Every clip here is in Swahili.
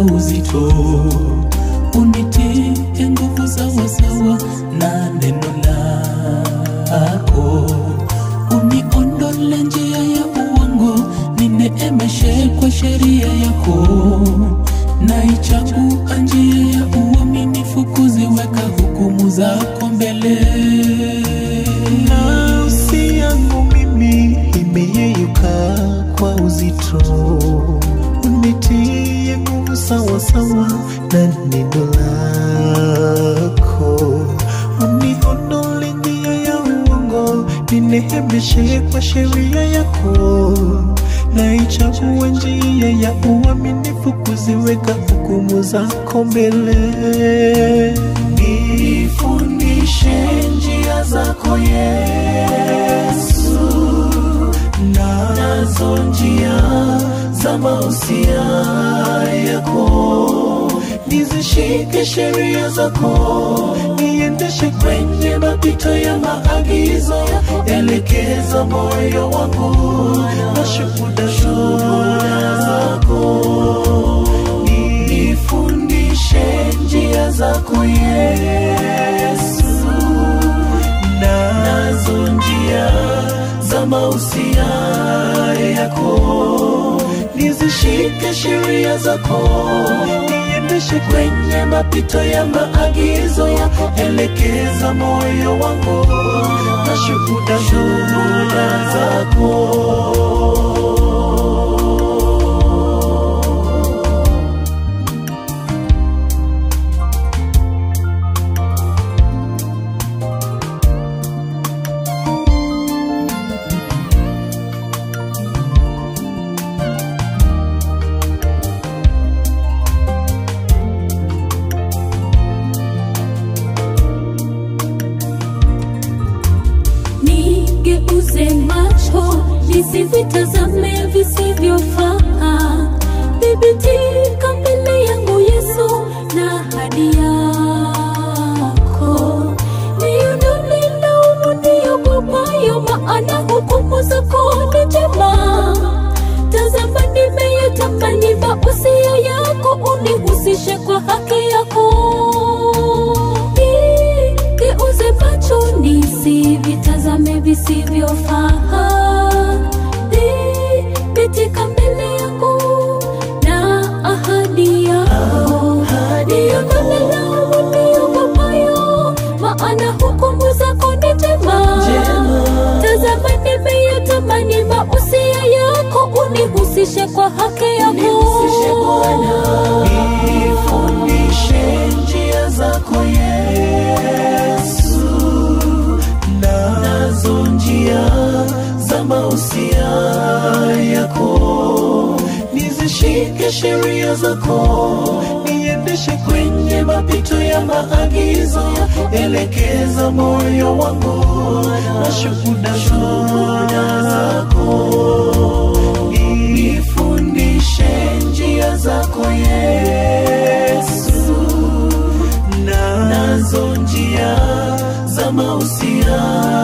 uzito, unitie nguvu sawasawa na neno lako, uniondole njia ya uongo, nineemeshe kwa sheria yako, naichagua njia ya uaminifu, kuziweka hukumu zako mbele. Nafsi yangu mimi imeyeyuka kwa uzito, unitie nguvu sawa sawa na neno lako, uniondole njia ya uongo, ninehemeshe kwa sheria yako, naichagua njia ya uaminifu, kuziweka hukumu zako mbele. Nifundishe njia zako Yesu, nazo njia za mausia yako, nizishike sheria zako, niendeshe kwenye mapito ya maagizo yako, elekeza moyo wangu na shuhuda shuhuda zako nifundishe njia zako Yesu, nazo njia za mausia yako, nizishike sheria zako, niendeshe kwenye mapito ya maagizo yako, elekeza moyo wangu na shuhuda shuhuda zako. nigeuze macho nisivitazame visivyofaa thibitika mbele yangu yesu na ahadi yako niondole laumu niogopayo maana hukumu zako ni njema tazama nimeyatamani mausia yako unihusishe kwa haki yako geuze macho nisivitazame visivyofaa thibitika mbele yangu na ahadi yako niondole laumu niogopayo maana hukumu zako ni njema tazama nimeyatamani mausia yako unihusishe kwa haki yako Nifundishe njia zako Yesu, nazo njia za mausia yako, nizishike sheria zako, niendeshe kwenye mapito ya maagizo yako, elekeza moyo wangu na shuhuda shuhuda zako nifundishe njia zako Yesu, nazo njia za mausia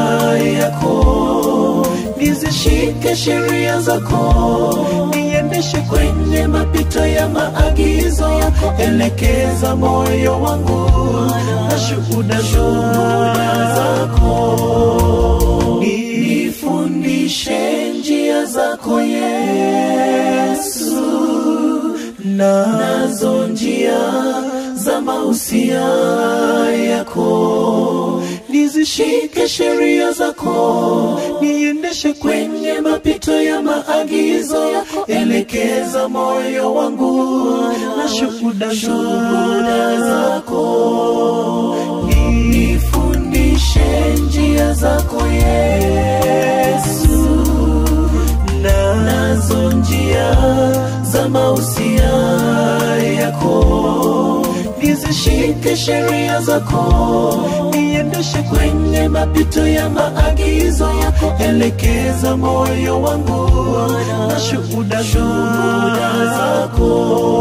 yako, nizishike sheria zako, niendeshe kwenye mapito ya maagizo yako, elekeza moyo wangu na shuhuda shuhuda zako nifundishe njia zako Yesu, nazo njia za mausia yako, nizishike sheria zako, niendeshe kwenye mapito ya maagizo yako, elekeza moyo wangu na shuhuda shuhuda zako nifundishe njia zako Yesu, nazo njia za mausia yako, nizishike sheria zako, niendeshe kwenye mapito ya maagizo yako, elekeza moyo wangu na shuhuda shuhuda zako